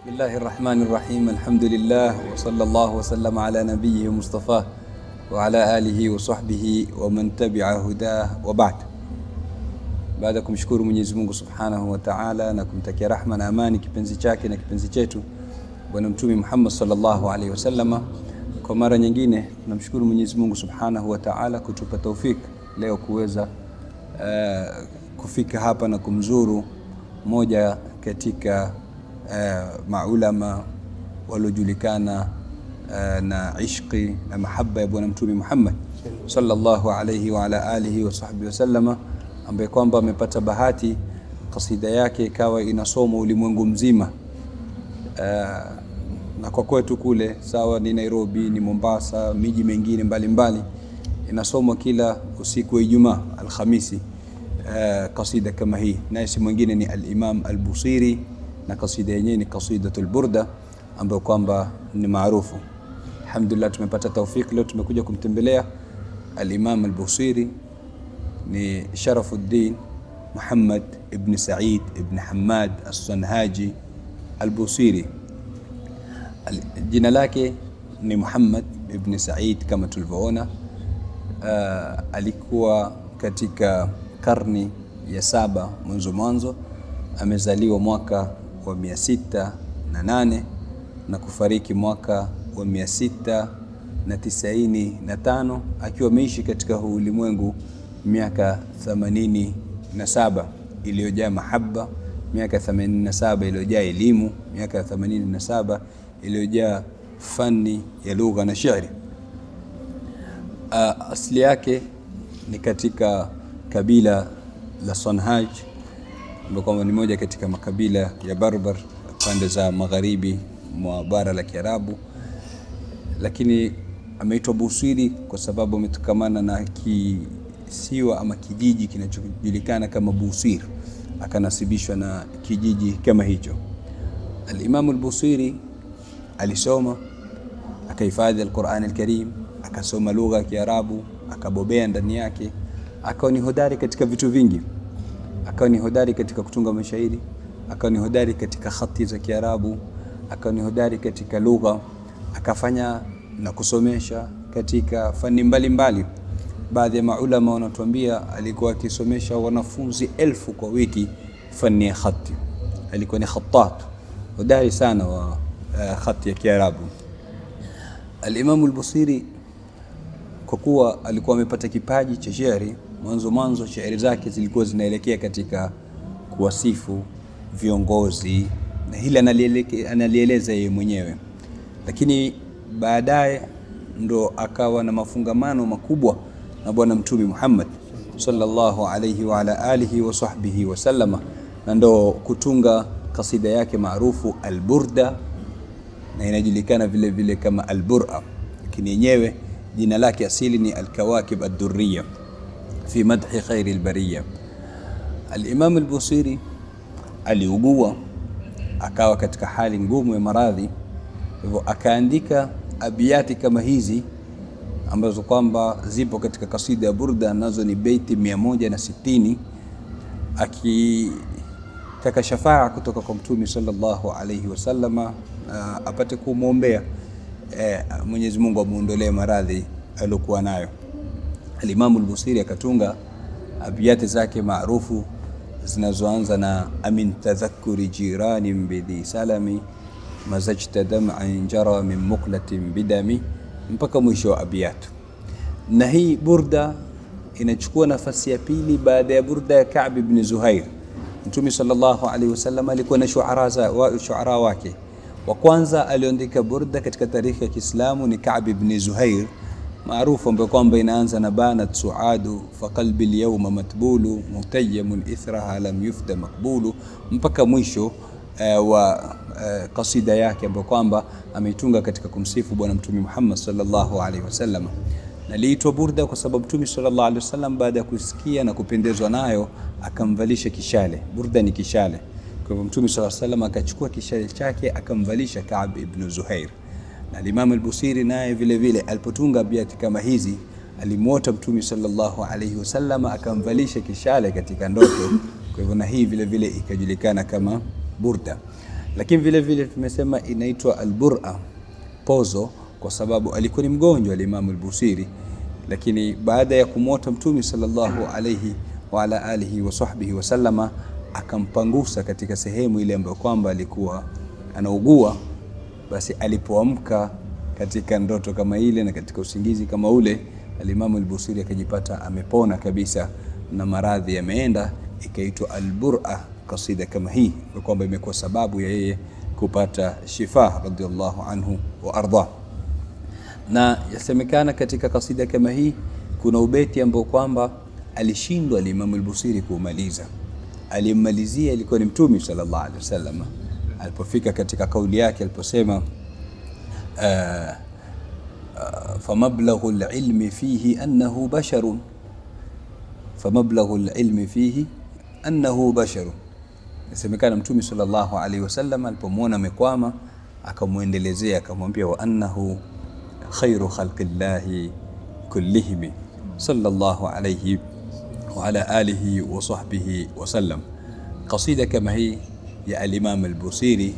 Bismillahi rahmani rahim alhamdulillah wa sallallahu wa sallam ala nabiyhi Mustafa wa ala alihi wa sahbihi wa man tabi'a hudah wa ba'd. Baada ya kumshukuru Mwenyezi Mungu Subhanahu wa Ta'ala na kumtakia rahma na amani kipenzi chake na kipenzi chetu Bwana Mtume Muhammad sallallahu alaihi wasallama, kwa mara nyingine tunamshukuru Mwenyezi Mungu Subhanahu wa Ta'ala kutupa taufik leo kuweza uh, kufika hapa na kumzuru moja katika uh, maulama waliojulikana uh, na ishqi na mahaba ya Bwana Mtume Muhammad sallallahu alayhi wa ala alihi wa sahbihi wasallama, ambaye kwamba amepata bahati kasida yake ikawa inasomwa ulimwengu mzima. Uh, na kwa kwetu kule sawa, ni Nairobi, ni Mombasa, miji mengine mbalimbali inasomwa kila usiku wa Ijumaa Alhamisi. Uh, kasida kama hii naye si mwingine ni Al-Imam Al-Busiri na kasida yenyewe ni Qasidatul Burda ambayo kwamba ni maarufu. Alhamdulillah, tumepata taufiki leo tumekuja kumtembelea Al-Imam Al-Busiri ni Sharafuddin Muhammad ibn Said ibn Hamad As-Sanhaji Al-Busiri. Al jina lake ni Muhammad ibn Said kama tulivyoona. Uh, alikuwa katika karni ya saba mwanzo mwanzo, amezaliwa mwaka wa mia sita na nane na kufariki mwaka wa mia sita na tisaini na tano akiwa ameishi katika huu ulimwengu miaka themanini na saba iliyojaa mahaba, miaka themanini na saba iliyojaa elimu, miaka themanini na saba iliyojaa fani ya lugha na shairi. Uh, asili yake ni katika kabila la Sonhaj ambayo kwamba ni moja katika makabila ya Barbar pande za magharibi mwa bara la Kiarabu, lakini ameitwa Busiri kwa sababu ametokamana na kisiwa ama kijiji kinachojulikana kama Busir, akanasibishwa na kijiji kama hicho. Al-Imam al-Busiri alisoma akahifadhi al-Qur'an al-Karim, akasoma lugha ya Kiarabu, akabobea ndani yake akawa ni hodari katika vitu vingi, akawa ni hodari katika kutunga mashairi, akawa ni hodari katika khati za Kiarabu, akawa ni hodari katika lugha, akafanya na kusomesha katika fani mbalimbali. Baadhi ya maulama wanatuambia alikuwa akisomesha wanafunzi elfu kwa wiki fani ya khati. Alikuwa ni khatat hodari sana wa uh, khati ya Kiarabu. Al-Imam al-Busiri kwa kuwa alikuwa amepata kipaji cha shairi mwanzo mwanzo, shairi zake zilikuwa zinaelekea katika kuwasifu viongozi na hili analieleza yeye mwenyewe, lakini baadaye ndo akawa na mafungamano makubwa na Bwana Mtume Muhammad sallallahu alayhi wa ala alihi wa sahbihi wasallama, na ndo kutunga kasida yake maarufu Alburda na inajulikana vile vile kama Albura, lakini yenyewe jina lake asili ni Alkawakib Addurriya fi madhi khairi albariya. Al-Imam al-Busiri aliugua akawa katika hali ngumu ya maradhi, hivyo akaandika abiyati kama hizi ambazo kwamba zipo katika kasida ya Burda, nazo ni beiti mia moja na sitini akitaka shafaa kutoka kwa Mtume sallallahu alayhi wasallama uh, apate kumwombea eh, Mwenyezi Mungu amuondolee maradhi aliyokuwa nayo. Alimamu al-Busiri akatunga abiyati zake maarufu zinazoanza na amin tadhakkuri jirani bidhi salami mazajta dam'an jara min muqlatin bidami mpaka mwisho wa abiyatu. Na hii burda inachukua nafasi ya pili baada ya burda ya Ka'b ibn Zuhair. Mtume sallallahu alaihi wasallam alikuwa na shuara wa shuara wake. Wa kwanza aliandika burda katika tarikhi ya Kiislamu ni Ka'b ibn Zuhair maarufu ambayo kwamba inaanza na banat suadu fa qalbi alyawma matbulu mutayyamun ithraha lam yufda makbulu mpaka mwisho uh, wa uh, kasida yake ambayo kwamba ameitunga katika kumsifu Bwana Mtume Muhammad sallallahu alaihi wasallam. Na liitwa burda kwa sababu Mtume sallallahu alaihi wasallam baada ya kusikia na kupendezwa nayo akamvalisha kishale. Burda ni kishale. Kwa hivyo Mtume sallallahu alaihi wasallam akachukua kishale chake akamvalisha Ka'b ibn Zuhair na Imam al-Busiri naye vile vile alipotunga abiyati kama hizi alimwota Mtume sallallahu alaihi wasallam akamvalisha kishale katika ndoto. Kwa hivyo na hii vile vile ikajulikana kama burda. lakini vile vile tumesema inaitwa albura pozo kwa sababu alikuwa ni mgonjwa alimamu al-Busiri, lakini baada ya kumwota Mtume sallallahu alayhi wa ala alihi wa sahbihi wasallama akampangusa katika sehemu ile ambayo kwamba alikuwa anaugua. Basi alipoamka katika ndoto kama ile na katika usingizi kama ule, alimamu al-Busiri akajipata amepona kabisa na maradhi yameenda, ikaitwa albura kasida kama hii, kwa kwamba imekuwa sababu ya yeye kupata shifa radhiallahu anhu wa arda. Na yasemekana katika kasida kama hii kuna ubeti ambao kwamba alishindwa alimamu al-Busiri kuumaliza. Alimmalizia ilikuwa ni Mtume sallallahu alaihi wasallam alipofika katika kauli yake aliposema uh, uh, famablaghu al-ilmi fihi annahu basharun famablaghu al-ilmi fihi annahu basharun. Inasemekana Mtume sallallahu alaihi wasallam alipomwona amekwama akamwendelezea akamwambia, wa annahu khairu khalqillahi kullihim sallallahu alayhi wa ala alihi wa sahbihi wa sallam. Kasida kama hii ya al-Imam al-Busiri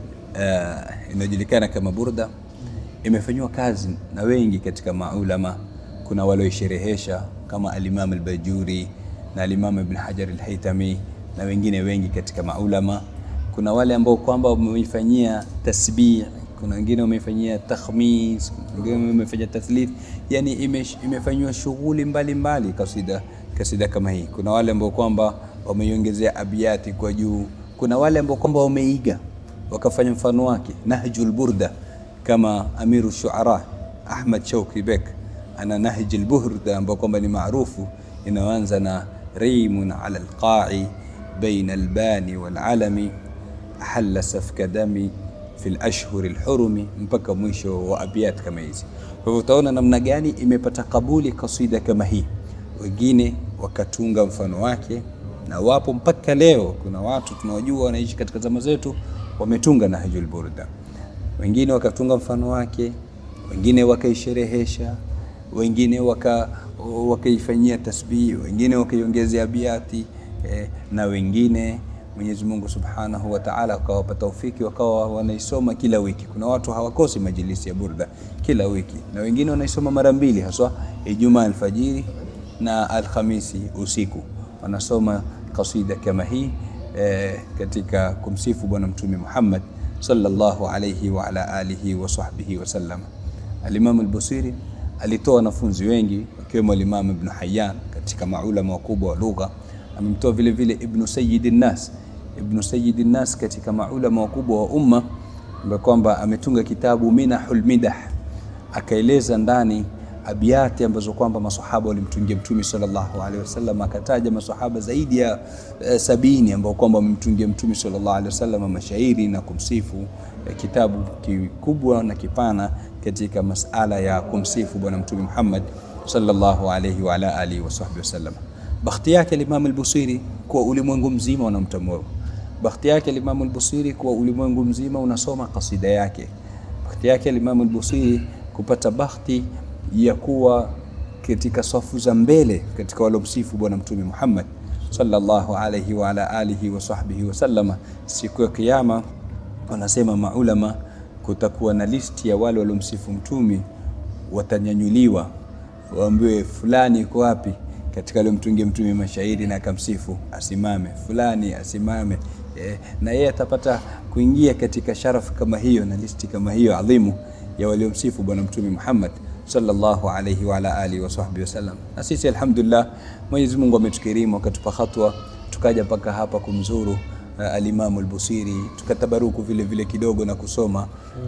uh, inajulikana kama burda, imefanywa kazi na wengi katika maulama. Kuna walioisherehesha kama al-Imam al-Bajuri na al-Imam Ibn Hajar al-Haytami na wengine wengi katika maulama. Kuna wale ambao kwamba wameifanyia tasbih, kuna wengine wameifanyia takhmis, wengine wamefanya tathlith, yani imefanywa shughuli mbalimbali kasida kasida kama hii. Kuna wale ambao kwamba wameiongezea abiyati kwa juu, kuna wale ambao kwamba wameiga wakafanya mfano wake Nahjul Burda, kama Amiru Shuara Ahmad Shauki Bek ana Nahjul Burda ambao kwamba ni maarufu inayoanza na rimun ala alqa'i baina albani walalami ahalla safka dami fi lashhuri lhurumi mpaka mwisho wa abiyat kama hizi. Kwa hivyo utaona namna gani imepata kabuli kasida kama hii, wengine wakatunga mfano wake, na wapo mpaka leo. Kuna watu tunawajua wanaishi katika zama zetu wametunga Nahjul Burda, wengine wakatunga mfano wake, wengine wakaisherehesha, wengine waka wakaifanyia tasbihi, wengine wakaiongezea abiyati eh, na wengine Mwenyezi Mungu Subhanahu wa Ta'ala akawapa taufiki wakawa wanaisoma kila wiki. Kuna watu hawakosi majilisi ya burda kila wiki, na wengine wanaisoma mara mbili, haswa Ijumaa alfajiri na Alhamisi usiku, wanasoma kasida kama hii eh, katika kumsifu Bwana Mtume Muhammad sallallahu alayhi wa ala alihi wa sahbihi wasallam. Alimamu al-Busiri alitoa wanafunzi wengi wakiwemo Alimamu Ibn Hayyan katika maulama wakubwa wa lugha amemtoa vile vile Ibnu Sayyidin Nas, Ibnu Sayyidin Nas katika maulama wakubwa wa umma, ambaye kwamba ametunga kitabu Minahul Midah, akaeleza ndani abiyati ambazo kwamba masahaba walimtungia Mtume sallallahu alaihi wasallam, akataja masahaba zaidi ya eh, sabini ambao kwamba wamemtungia Mtume sallallahu alaihi wasallam mashairi na kumsifu. Eh, kitabu kikubwa na kipana katika masala ya kumsifu Bwana Mtume Muhammad sallallahu alaihi wa ala alihi wa sahbihi wasallam. Bakhti yake Imam al-Busiri kwa ulimwengu mzima unamtambua. Bakhti yake Imam al-Busiri kwa ulimwengu mzima unasoma kasida yake. Bakhti yake Imam al-Busiri kupata bakhti ya kuwa katika safu za mbele katika walomsifu Bwana Mtume Muhammad sallallahu alayhi wa ala alihi wa sahbihi wa sallama. Siku ya Kiyama wanasema maulama, kutakuwa na listi ya wale waliomsifu Mtume, watanyanyuliwa waambiwe, fulani yuko wapi katika aliyomtungia mtume mashairi na akamsifu, asimame. Fulani asimame, eh, na yeye atapata kuingia katika sharafu kama hiyo na listi kama hiyo adhimu ya waliomsifu bwana mtume Muhammad sallallahu alayhi wa ala alihi wa sahbihi wasallam. Na sisi alhamdulillah, Mwenyezi Mungu ametukirimu akatupa hatwa tukaja mpaka hapa kumzuru uh, alimamu al-Busiri tukatabaruku vile vile kidogo na kusoma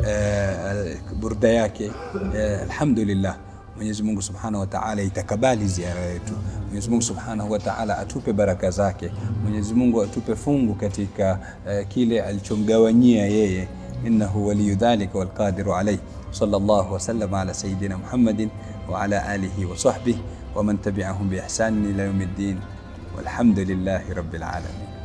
uh, burda yake uh, alhamdulillah. Mwenyezi Mungu Subhanahu wa Ta'ala itakabali ziara yetu. Mwenyezi Mungu Subhanahu wa Ta'ala atupe baraka zake. Mwenyezi Mungu atupe fungu katika uh, kile alichomgawanyia yeye, innahu waliyu dhalika walqadiru alayh. Sallallahu wa sallam ala sayyidina Muhammadin wa ala alihi wa sahbihi wa man tabi'ahum bi ihsanin ila yawmiddin walhamdulillahi rabbil alamin.